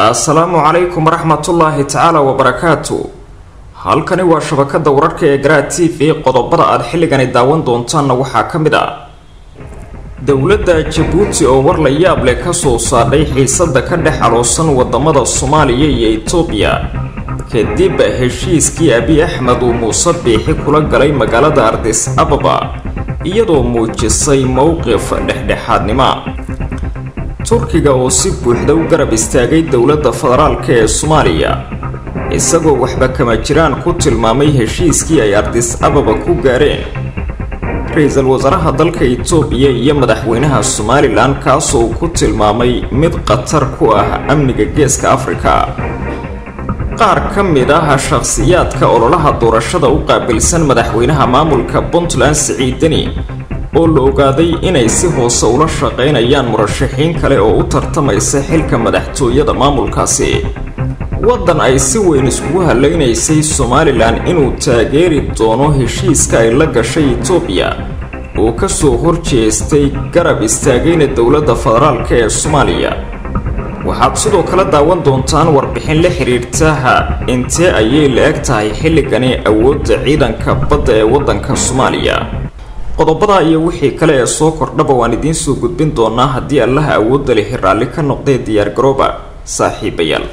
assalaamu calaykum waraxmatullaahi tacaala wabarakaatu halkani waa shabakada wararka ee garaa t v qodobada aad xilligani daawan doontaanna waxaa ka mid ah dowladda jabuuti oo war la yaab leh kasoo saadhay xiisada ka dhex aloosan wadamada soomaaliya iyo itoobiya kadib heshiiskii abi axmed uu muuse biixi kula galay magaalada ardis ababa iyadoo muujisay mowqif dhexdhexaadnimo turkiga oo si buuxda u garab istaagay dowladda federaalk ee soomaaliya isagoo waxba kama jiraan ku tilmaamay heshiiskii ay ardis ababa ku gaareen ra-iisul wasaaraha dalka itoobiya iyo madaxweynaha somalilan kaasoo uu ku tilmaamay mid khatar ku ah amniga geeska afrika qaar ka mid ah shakhsiyaadka ololaha doorashada u qaabilsan madaxweynaha maamulka puntland siciidani oo la ogaaday inay si hoose ula shaqaynayaan murashaxiin kale oo u tartamaysa xilka madaxtooyada maamulkaasi waddan ay si weyn iskugu hallaynaysay somalilan inuu taageeri doono heshiiska ay la gashay itoobiya oo kasoo horjeestay garab istaagayna dowladda federaalk ee soomaaliya waxaad sidoo kale daawan doontaan warbixin la xiriirtaha intee ayay la eg tahay xilligani awoodda ciidanka badda ee waddanka soomaaliya qodobada iyo wixii kale ee soo kordhaba waan idiin soo gudbin doonaa haddii allaha awoodda lihi raalli ka noqdee diyaargarooba saaxiibayaal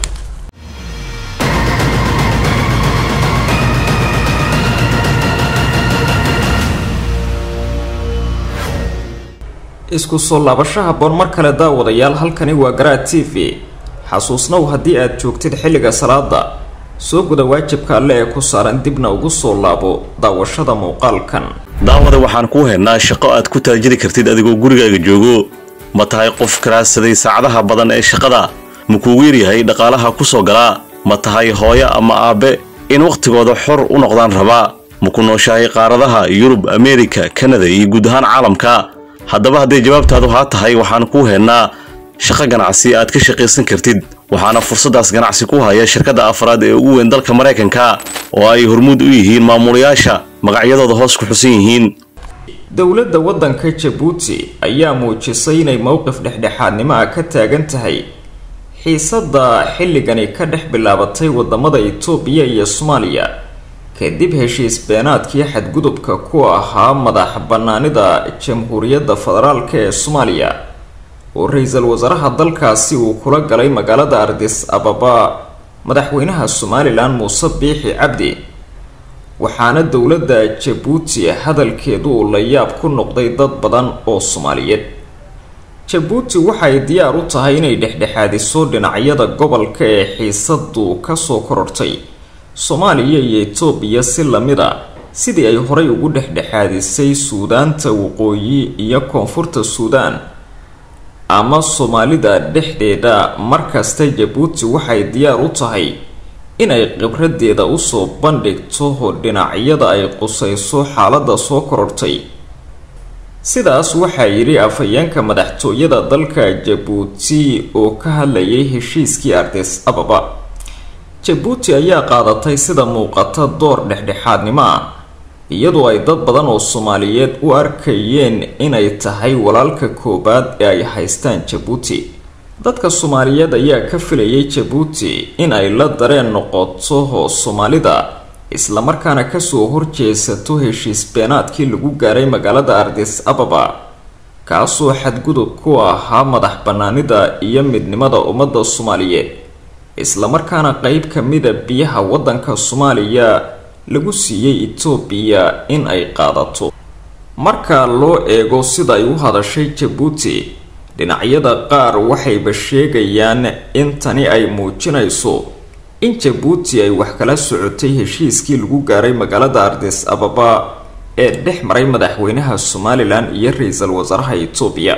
isku soo laabasho haboon mar kale daawadayaal halkani waa garaa t v xasuusnow haddii aad joogtid xilliga salaada soo guda waajibka alle ee ku saaran dibna ugu soo laabo daawashada muuqaalkan daawada waxaan kuu haynaa shaqo aad ku taajiri kartid adigoo gurigaaga joogo ma tahay qof karaadsaday saacadaha badan ee shaqada ma kuugu yaryahay dhaqaalaha ku soo galaa ma tahay hooyo ama aabbe in wakhtigooda xor u noqdaan rabaa ma ku nooshahay qaaradaha yurub ameerika kanada iyo guud ahaan caalamka haddaba hadday jawaabtaadu haa tahay waxaan kuu haynaa shaqo ganacsi aad ka shaqaysan kartid waxaana fursaddaas ganacsi ku haya shirkadda afraad ee ugu weyn dalka maraykanka oo ay hormuud u yihiin maamulayaasha magacyadooda hoos ku xusan yihiin dowladda waddanka jabuuti ayaa muujisay inay mowqif dhexdhexaadnimo ah ka taagan tahay xiisadda xilligani ka dhex bilaabatay wadamada itoobiya iyo soomaaliya kadib heshiis beenaadkii xadgudubka ku ahaa madax bannaanida jamhuuriyadda federaalk ee soomaaliya oo ra-iisul wasaaraha dalkaasi uu kula galay magaalada ardis ababa madaxweynaha somalilan muuse biixi cabdi waxaana dowladda jabuuti hadalkeedu uu la yaab ku noqday dad badan oo soomaaliyeed jabuuti waxay diyaar u tahay inay dhexdhexaadiso dhinacyada gobolka ee xiisadu kasoo korortay soomaaliya iyo itoobiya si lamid a sidii ay horay ugu dhexdhexaadisay suudaanta waqooyi iyo koonfurta suudaan ama soomaalida dhexdeeda markasta jabuuti waxay diyaar u tahay inay khibradeeda usoo bandhigto dhinacyada ay qusayso xaaladda soo korortay sidaas waxaa yidhi afhayeenka madaxtooyada dalka jabuuti oo ka hadlayay heshiiskii ardis ababa jabuuti ayaa qaadatay sida muuqata door dhexdhexaadnimo ah iyadoo ay dad badan oo soomaaliyeed u arkayeen inay tahay walaalka koowaad ee ay haystaan jabuuti dadka soomaaliyeed ayaa ka filayay jabuuti in ay la dareen noqoto soomaalida islamarkaana kasoo horjeesato heshiis beenaadkii lagu gaaray magaalada ardis ababa kaasoo xadgudub ku ahaa madax bannaanida iyo midnimada ummadda soomaaliyeed islamarkaana qeyb ka mida biyaha waddanka soomaaliya lagu siiyey itoobiya in ay qaadato marka loo eego sida ay u hadashay jabuuti dhinacyada qaar waxayba sheegayaan in tani ay muujinayso in jabuuti ay wax kala socotay heshiiskii lagu gaaray magaalada ardis ababa ee dhex maray madaxweynaha somalilan iyo ra-iisul wasaaraha itoobiya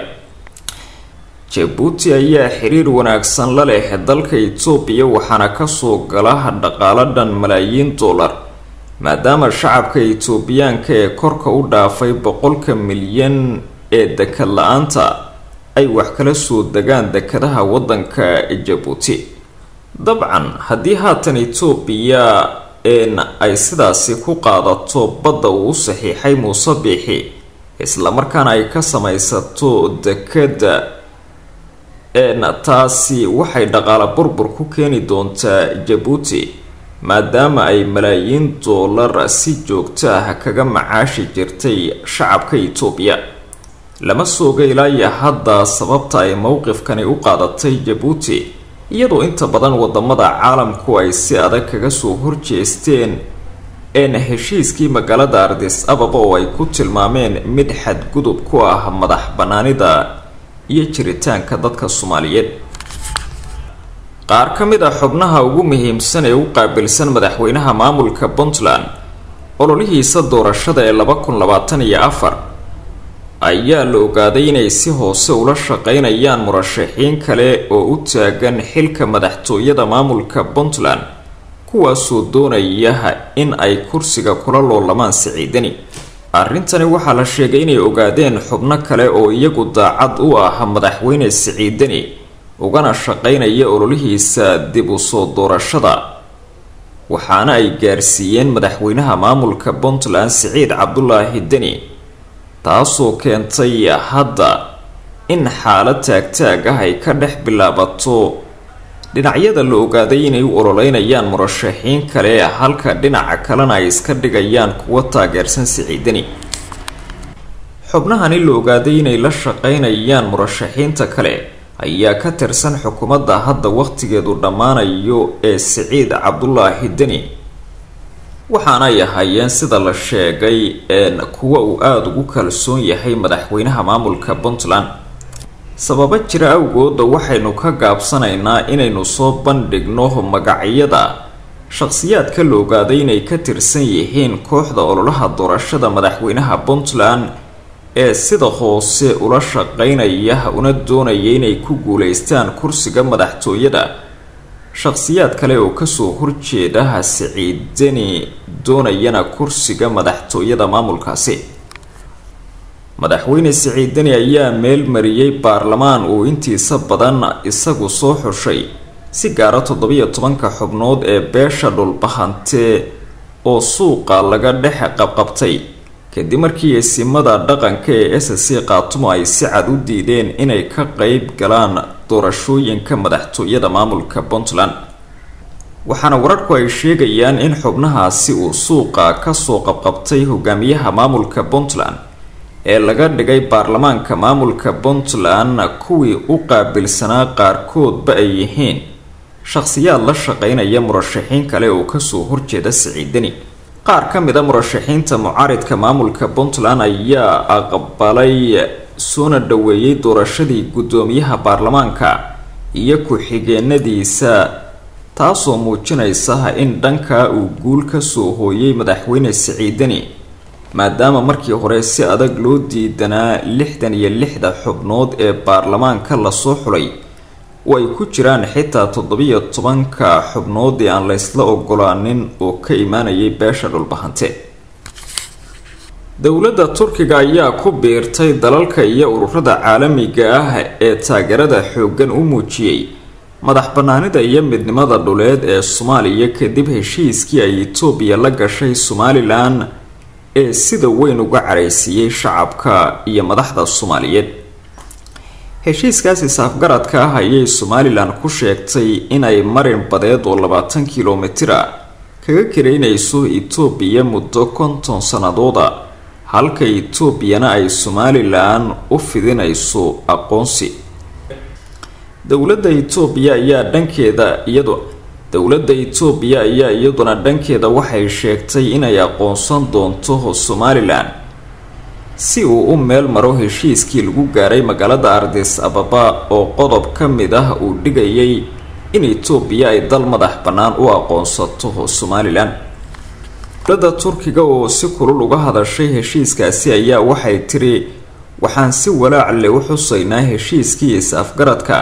jabuuti ayaa xiriir wanaagsan la leh dalka itoobiya waxaana kasoo gala dhaqaalo dhan malaayiin dollar maadaama shacabka itoobiyaanka ee korka u dhaafay boqolka milyan ee dekad la-aanta ay wax kala soo degaan dekadaha waddanka jabuuti dabcan haddii haatan itoobiya een ay sidaasi ku qaadato badda uu u saxiixay muuse biixi islamarkaana ay ka samaysato dekada taasi waxay dhaqaale burbur ku keeni doontaa jabuuti maadaama ay malaayiin doolar si joogto ah kaga macaashi jirtay shacabka itoobiya lama sooga ilaaya hadda sababta ay mowqifkani u qaadatay jabuuti iyadoo inta badan wadamada caalamku ay si adag kaga soo horjeesteen een heshiiskii magaalada ardis ababa oo ay ku tilmaameen mid xadgudub ku ah madax banaanida iyo jiritaanka dadka soomaaliyeed qaar ka mid a xubnaha ugu muhiimsan ee u qaabilsan madaxweynaha maamulka puntland ololihiisa doorashada ee laba kun labaatan iyo afar ayaa la ogaaday inay si hoose ula shaqeynayaan murashaxiin kale oo u taagan xilka madaxtooyada maamulka puntland kuwaasoo doonaya in ay kursiga kula loolamaan siciidani arrintani waxaa la sheegay inay ogaadeen xubno kale oo iyagu daacad u ah madaxweyne siciidani ugana shaqeynaya ololihiisa dib u soo doorashada waxaana ay gaarsiiyeen madaxweynaha maamulka puntland siciid cabdulaahi deni taasoo keentay hadda in xaalad taagtaag ah ay ka dhex bilaabato dhinacyada la ogaaday inay u ololeynayaan murashaxiin kale halka dhinaca kalena ay iska dhigayaan kuwa taageersan siciidani xubnahani la ogaaday inay la shaqeynayaan murashaxiinta kale ayaa ka tirsan xukuumadda hadda waqtigeedu dhammaanayo ee siciid cabdulaahi deni waxaana ay ahaayeen sida la sheegay een kuwa uu aada ugu kalsoon yahay madaxweynaha maamulka puntland sababo jira awgooda waxaynu ka gaabsanaynaa inaynu soo bandhigno magacyada shaqsiyaadka la ogaaday inay ka tirsan yihiin kooxda ololaha doorashada madaxweynaha puntland ee sida hoose ula shaqeynaya una doonaya inay ku guuleystaan kursiga madaxtooyada shaqsiyaad kale oo kasoo horjeeda siciid deni doonayana kursiga madaxtooyada maamulkaasi madaxweyne siciid deni ayaa meel mariyey baarlamaan uu intiisa badan isagu soo xushay si gaara toddobiyo tobanka xubnood ee beesha dhulbahante oo suuqa laga dhex qabqabtay kadib markii eesimada dhaqanka ee s c qaatumo ay si cad u diideen inay ka qeyb galaan doorashooyinka madaxtooyada maamulka puntland waxaana wararku ay sheegayaan in xubnahaasi uu suuqa kasoo qabqabtay hogaamiyaha maamulka puntland ee laga dhigay baarlamaanka maamulka puntland kuwii u qaabilsanaa qaarkoodba ay yihiin shaqsiyaad la shaqeynaya murashaxiin kale oo kasoo horjeeda siciidani qaar ka mid a murashaxiinta mucaaridka maamulka puntland ayaa aqbalay soona dhaweeyey doorashadii guddoomiyaha baarlamaanka iyo ku-xigeenadiisa taasoo muujinaysa in dhanka uu guul kasoo hooyay madaxweyne siciidani maadaama markii hore si adag loo diidanaa lixdan iyo lixda xubnood ee baarlamaanka lasoo xulay oo ay ku jiraan xitaa toddobiyo tobanka xubnood ee aan laysla ogolaanin oo ka imaanayay beesha dhulbahante dowladda turkiga ayaa ku biirtay dalalka iyo ururada caalamiga ah ee taageerada xooggan u muujiyey madax banaanida iyo midnimada dhuleed ee soomaaliya kadib heshiiskii ay itoobiya la gashay somalilan ee sida weyn uga caraysiiyey shacabka iyo madaxda soomaaliyeed heshiiskaasi saafgaradka ah ayay somalilan ku sheegtay inay marin badeed oo labaatan kilomitir a kaga karaynayso itoobiya muddo konton sanadooda halka itoobiyana ay somalilan u fidinayso aqoonsi dowladda itoobiya ayaa dhankeeda iyado dowladda itoobiya ayaa iyaduna dhankeeda waxay sheegtay inay aqoonsan doonto somalilan si uu u meel maro heshiiskii lagu gaaray magaalada ardis ababa oo qodob ka mid ah uu dhigayay in itoobiya ay dal madax bannaan u aqoonsato somalilan dowladda turkiga oo si kulul uga hadashay heshiiskaasi ayaa waxay tiri waxaan si walaac leh u xusaynaa heshiiskii is-afgaradka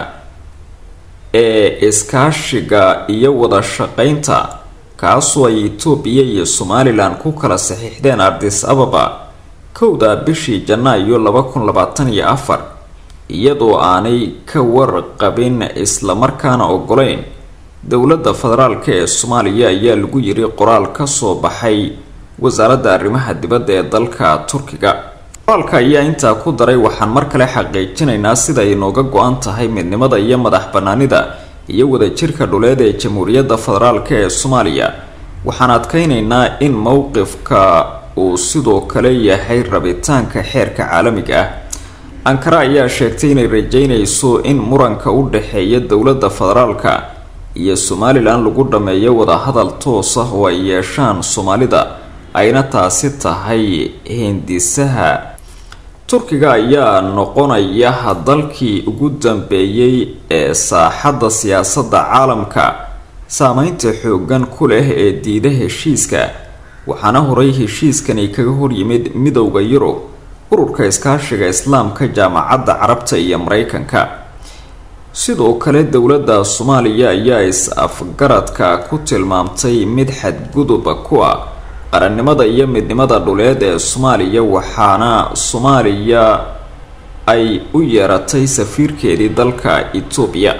ee iskaashiga iyo wada shaqeynta kaasoo ay itoobiya iyo somalilan ku kala saxiixdeen ardis ababa kowda bishii janaayo laba kun labaatan iyo afar iyadoo aanay ka warqabin islamarkaana ogolayn dowladda federaalk ee soomaaliya ayaa lagu yiri qoraal kasoo baxay wasaaradda arrimaha dibadda ee dalka turkiga qoraalka ayaa intaa ku daray waxaan mar kale xaqiijinaynaa sida ay nooga go-an tahay midnimada iyo madax banaanida iyo wadajirka dhuleed ee jamhuuriyadda federaalk ee soomaaliya waxaan adkeynaynaa in mowqifka uu sidoo kale yahay rabitaanka xeerka caalamiga ah ankara ayaa sheegtay inay rajeynayso in muranka u dhexeeya dowladda federaalka iyo somalilan lagu dhameeyo wadahadal toos ah oo ay yeeshaan soomaalida ayna taasi tahay hindisaha turkiga ayaa noqonaya dalkii ugu dambeeyey ee saaxadda siyaasadda caalamka saameynta xoogan ku leh ee diida heshiiska waxaana horay heshiiskani kaga horyimid midowda yurub ururka iskaashiga islaamka jaamacadda carabta iyo mareykanka sidoo kale dowladda soomaaliya ayaa is-afgaradka ku tilmaamtay mid xadguduba ku ah qarannimada iyo midnimada dhuleed ee soomaaliya waxaana soomaaliya ay u yeeratay safiirkeedii dalka etoobiya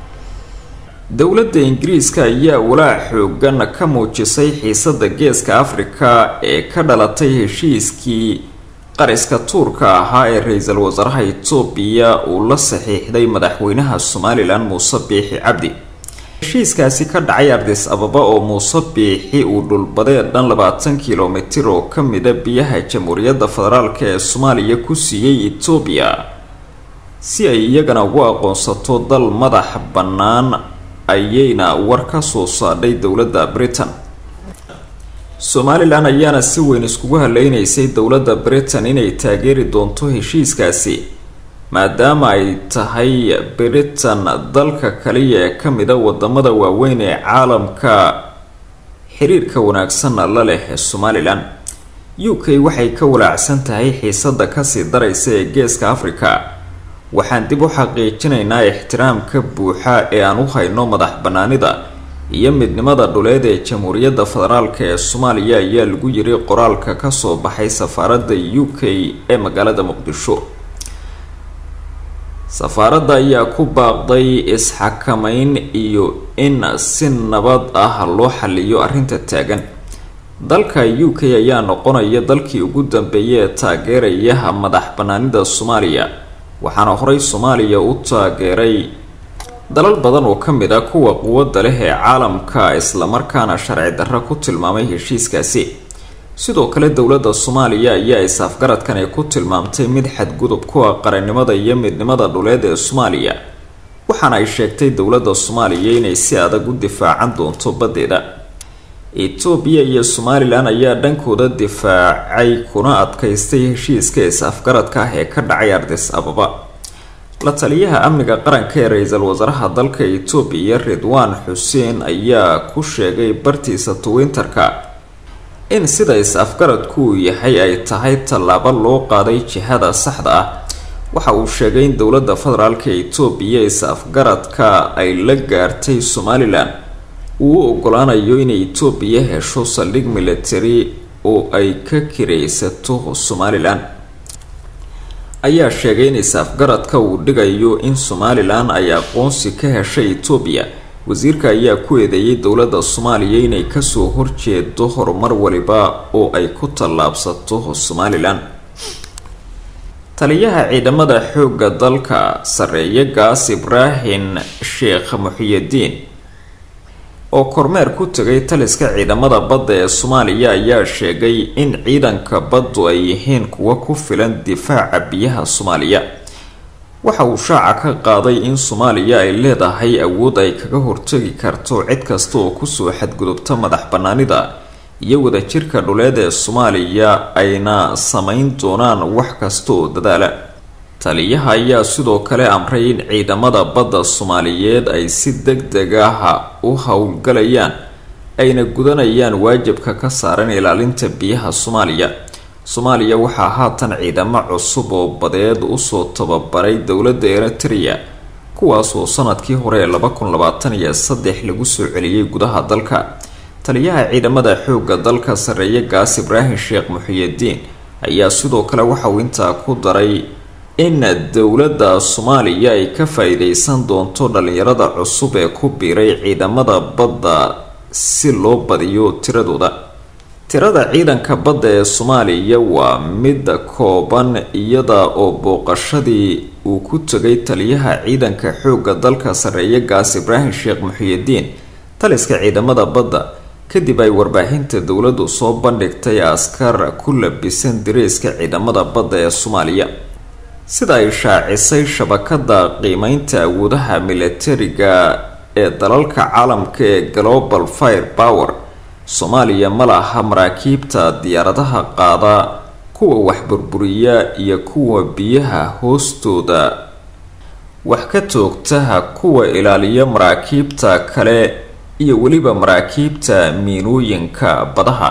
dowladda ingiriiska ayaa walaac xoogan ka muujisay xiisada geeska afrika ee ka dhalatay heshiiskii qariska tuurka ahaa ee ra-iisul wasaaraha etoobiya uu la saxiixday madaxweynaha somalilan muuse biixi cabdi heshiiskaasi ka dhacay ardis ababa oo muuse biixi uu dhulbadee dhan labaatan kilomitir oo ka mida biyaha jamhuuriyadda federaalk ee soomaaliya ku siiyey etoobiya si ay iyagana ugu aqoonsato dal madax bannaan ayayna war ka soo saadhay dowladda britain somalilan ayaana si weyn iskugu haleynaysay dowladda britain inay taageeri doonto heshiiskaasi maadaama ay tahay britain dalka kaliya ee ka mida wadamada waaweyn ee caalamka xiriirka wanaagsanna la leh somalilan u k waxay ka walaacsan tahay xiisada kasii daraysa ee geeska africa waxaan dib u xaqiijinaynaa ixtiraamka buuxa ee aan u hayno madax banaanida iyo midnimada dhuleed ee jamhuuriyadda federaalk ee soomaaliya ayaa lagu yiri qoraalka kasoo baxay safaaradda u k ee magaalada muqdisho safaaradda ayaa ku baaqday is-xakameyn iyo in si nabad ah loo xaliyo arrinta taagan dalka u k ayaa noqonaya dalkii ugu dambeeyay ee taageeraya madax banaanida soomaaliya waxaana horey soomaaliya u taageeray dalal badan oo ka mid a kuwa quwadda leh ee caalamka islamarkaana sharci darro ku tilmaamay heshiiskaasi sidoo kale dowladda soomaaliya ayaa is-afgaradkan ay ku tilmaamtay mid xadgudub ku ah qarannimada iyo midnimada dhuleed ee soomaaliya waxaana ay sheegtay dowladda soomaaliya inay si adag u difaacan doonto baddeeda etoobiya iyo somalilan ayaa dhankooda difaacay kuna adkaystay heshiiska is-afgaradka ah ee ka dhacay ardis ababa la taliyaha amniga qaranka ee ra-iisul wasaaraha dalka etoobiya ridwaan xuseen ayaa ku sheegay bartiisa twinterka in sida is-afgaradku uu yahay ay tahay tallaabo loo qaaday jihada saxda ah waxa uu sheegay in dowladda federaalka etoobiya is-afgaradka ay la gaartay somalilan uu u ogolaanayo inay etoobiya hesho saldhig military oo ay ka kiraysato somalilan ayaa sheegay in is-afgaradka uu dhigayo in somalilan ay aqoonsi ka heshay etoobiya wasiirka ayaa ku eedeeyay dowladda soomaaliya inay kasoo horjeedo horumar waliba oo ay ku tallaabsato somalilan taliyaha ciidamada xoogga dalka sareeye gaas ibraahim sheekh muxiyadiin oo kormeer ku tegay taliska ciidamada badda ee soomaaliya ayaa sheegay in ciidanka baddu ay yihiin kuwa ku filan difaaca biyaha soomaaliya waxa uu shaaca ka qaaday in soomaaliya ay leedahay awood ay kaga hortagi karto cid kasta oo kusoo xadgudubta madax banaanida iyo wadajirka dhuleed ee soomaaliya ayna sameyn doonaan wax kasta oo dadaala taliyaha ayaa sidoo kale amray in ciidamada badda soomaaliyeed ay si deg deg ah u howlgalayaan ayna gudanayaan waajibka ka saaran ilaalinta biyaha soomaaliya soomaaliya waxaa haatan ciidamo cusub oo badeed usoo tababaray dowladda eritrea kuwaasoo sanadkii hore ee laba kun labaatan iyo saddex lagu soo celiyey gudaha dalka taliyaha ciidamada xoogga dalka sareeye gaas ibraahim sheekh muxiyadiin ayaa sidoo kale waxauu intaa ku daray in dowladda soomaaliya ay ka faa-iideysan doonto dhalinyarada cusub ee ku biiray ciidamada badda si loo badiyo tiradooda tirada ciidanka badda ee soomaaliya waa mid kooban iyada oo booqashadii uu ku tegay taliyaha ciidanka xoogga dalka sarreeya gaas ibraahim sheekh muxiyidiin taliska ciidamada badda kadib ay warbaahinta dowladdu soo bandhigtay askar ku labisan direyska ciidamada badda ee soomaaliya sida ay shaacisay shabakada qiimeynta awoodaha milatariga ee dalalka caalamka ee global fire power soomaaliya ma laha maraakiibta diyaaradaha qaada kuwa wax burburiya iyo kuwa biyaha hoostooda wax ka toogtaha kuwa ilaaliya maraakiibta kale iyo weliba maraakiibta miinooyinka badaha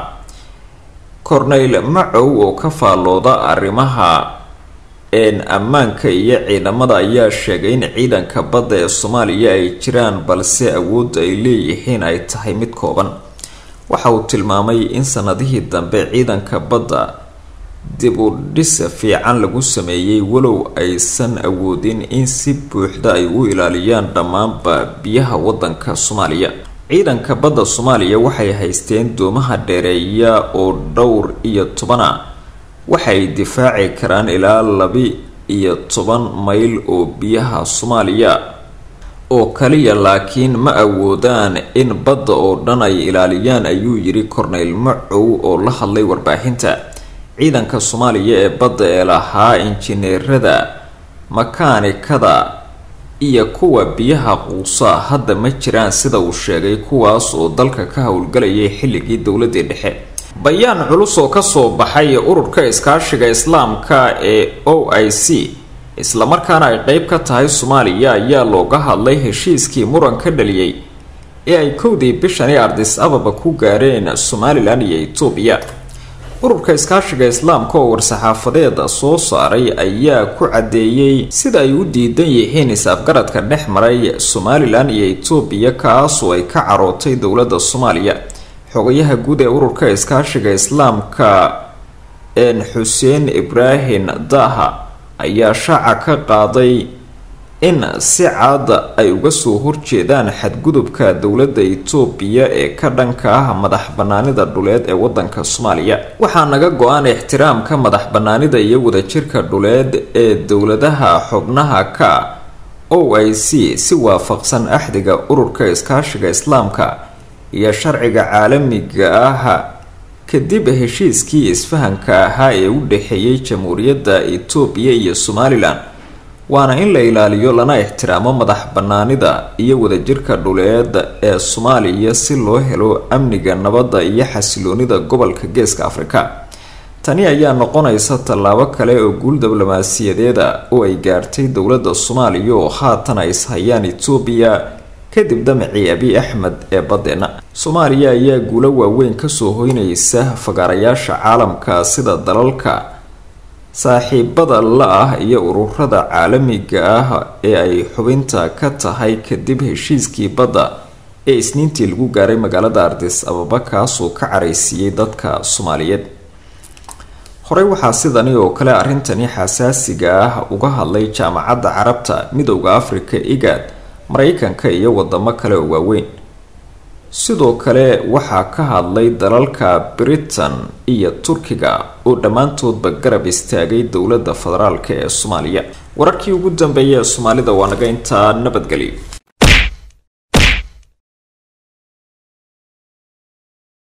corneyl macow oo ka faallooda arrimaha een ammaanka iyo ciidamada ayaa sheegay in ciidanka badda ee soomaaliya ay jiraan balse awoodda ay leeyihiin ay tahay mid kooban waxa uu tilmaamay in sanadihii dambe ciidanka badda dib u dhis fiican lagu sameeyey walow aysan awoodin in si buuxda ay u ilaaliyaan dhammaanba biyaha wadanka soomaaliya ciidanka badda soomaaliya waxay haysteen doomaha dheereeya oo dhowr iyo tobana waxay difaaci karaan ilaa labi iyo toban mayl oo biyaha soomaaliya oo kaliya laakiin ma awoodaan in badda oo dhan ay ilaaliyaan ayuu yiri corneyl macow oo la hadlay warbaahinta ciidanka soomaaliya ee badda ee lahaa injineerada makaanikada iyo kuwa biyaha quusa hadda ma jiraan sida uu sheegay kuwaas oo dalka ka howlgalayay xilligii dowladii dhexe bayaan culus oo kasoo baxay ururka iskaashiga islaamka ee o i c islamarkaana ay qeyb ka tahay soomaaliya ayaa looga hadlay heshiiskii muran ka dhaliyey ee ay kowdii bishani ardis ababa ku gaareen somalilan iyo etoobiya ururka iskaashiga islaamka oo war-saxaafadeed soo saaray ayaa ku caddeeyey sida ay u diidan yihiin is-afgaradka dhex maray somalilan iyo etoobiya kaasoo ay ka carootay dowladda soomaaliya xogayaha guud ee ururka iskaashiga islaamka een xuseen ibraahim daha ayaa shaaca ka qaaday in si cad ay uga soo horjeedaan xadgudubka dowladda etoobiya ee ka dhanka ah madax banaanida dhuleed ee wadanka soomaaliya waxaa naga go-an ixtiraamka madax banaanida iyo wadajirka dhuleed ee dowladaha xubnaha ka o i c si waafaqsan axdiga ururka iskaashiga islaamka iyo sharciga caalamiga ah kadib heshiiskii isfahanka ahaa ee u dhexeeyay jamhuuriyadda etoobiya iyo somalilan waana in la ilaaliyo lana ixtiraamo madax banaanida iyo wadajirka dhuleed ee soomaaliya si loo helo amniga nabadda iyo xasiloonida gobolka geeska afrika tani ayaa noqonaysa tallaabo kale oo guul diblomaasiyadeeda oo ay gaartay dowladda soomaaliya oo haatan ay ishayaan etoobiya kadib damacii abiy axmed ee baddeena soomaaliya ayaa guulo waaweyn kasoo hoynaysa fagaarayaasha caalamka sida dalalka saaxiibada la-ah iyo ururada caalamiga ah ee ay xubinta ka tahay kadib heshiiskii badda ee isniintii lagu gaaray magaalada ardis ababa kaasoo ka caraysiiyey dadka soomaaliyeed horey waxaa sidani oo kale arrintani xasaasiga ah uga hadlay jaamacadda carabta midowda africa igad mareykanka iyo wadamo kale oo waaweyn sidoo kale waxaa ka hadlay dalalka britain iyo turkiga oo dhammaantoodba garab istaagay dowladda federaalk ee soomaaliya wararkii ugu dambeeya ee soomaalida waa naga intaa nabadgelyo